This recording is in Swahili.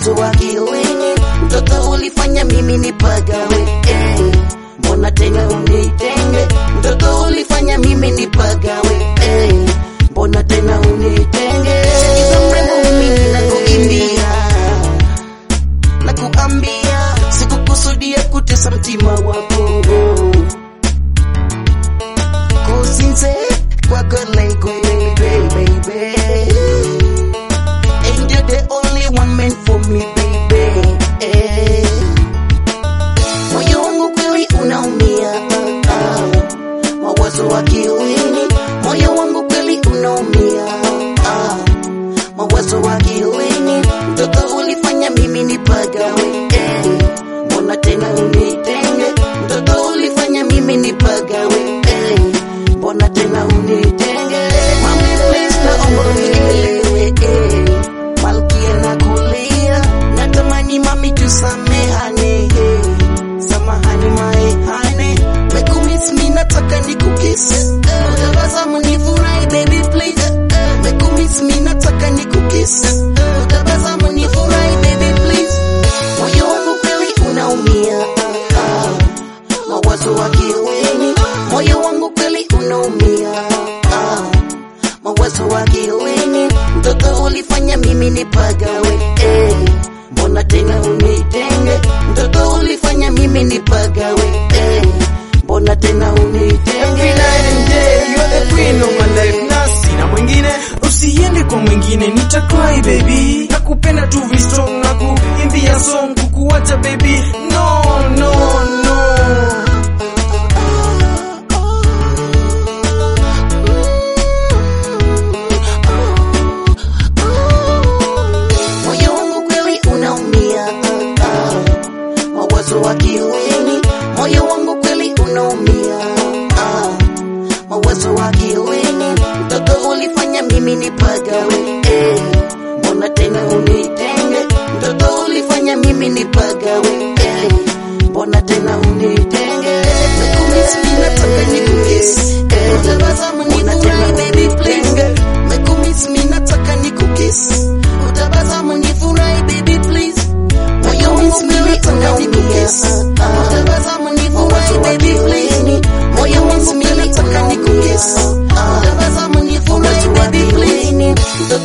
mawazo akilini, mtoto ulifanya mimi nipagawe eh. Mbona tena unitenge, mtoto ulifanya mimi nipagawe eh. Mbona tena unitenge, sikiza mrembo, mimi nakuimbia na kuambia, sikukusudia kutesa mtima wako kusinze kwako like baby, baby. And you're the only one meant for me, baby. Eh. Moyo wangu kweli unaumia, ah, ah. mawazo akilini, moyo wangu kweli unaumia, ah, mawazo akilini, mtoto ulifanya mimi nipagawe, eh. mbona tena unitenge, mtoto ulifanya mimi nipagawe, eh. mbona tena unitenge, mami please naomba unielewe, eh. malkia na kulia, natamani mami tusamehane, eh. samahani maehane, mekumiss mi nataka nikukisi, utabasamu nifurahi baby please, mekumiss mi nataka nikukisi, utabasamu nifurahi baby please, moyo wangu kweli unaumia, ah, ah. mawazo akilini, moyo wangu kweli unaumia, ah, mawazo akilini, mtoto ulifanya mimi nipagawe, eh. mbona tena unitenge, mtoto ulifanya mimi nipagawe, eh. mbona tena unitenge Every night and day, you're the queen of my life na sina mwingine usiende kwa mwingine nitacry baby nakupenda tu vi strong na kuimbia song kukuacha baby no no no moyo wangu kweli unaumia, ah, ah. mawazo akilini, moyo wangu kweli unaumia, ah, mawazo akilini, mtoto ulifanya mimi nipagawe, eh. mbona tena unitenge, mtoto ulifanya mimi nipagawe, eh. mbona tena unitenge, mekumiss mimi nataka nikukisi, eh. utabasamu nifurahi baby please, mekumiss mimi nataka nikukisi, utabasamu nifurahi baby please, moyo wangu mimi unaumia, utabasamu nifurahi baby please, moyo wangu mimi nataka nikukisi, utabasamu nifurahi baby please, mtoto